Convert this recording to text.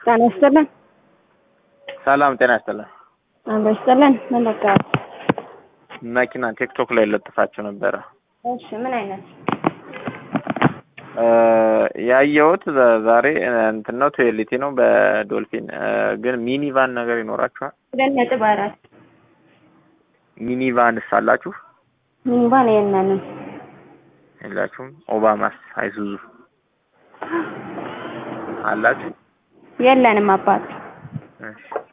ጤና ይስጥልን። ሰላም ጤና ይስጥልን። አብሮ ይስጥልን። ምን በቃ መኪና ቲክቶክ ላይ ለጥፋችሁ ነበረ እሺ፣ ምን አይነት ያየሁት ዛሬ እንትን ነው ቱዌሊቲ ነው በዶልፊን ግን ሚኒቫን ነገር ይኖራችኋል? ሁለት ነጥብ አራት ሚኒቫንስ አላችሁ? ሚኒቫን የለንም። የላችሁም? ኦባማስ አይሱዙ አላችሁ? የለንም አባት እሺ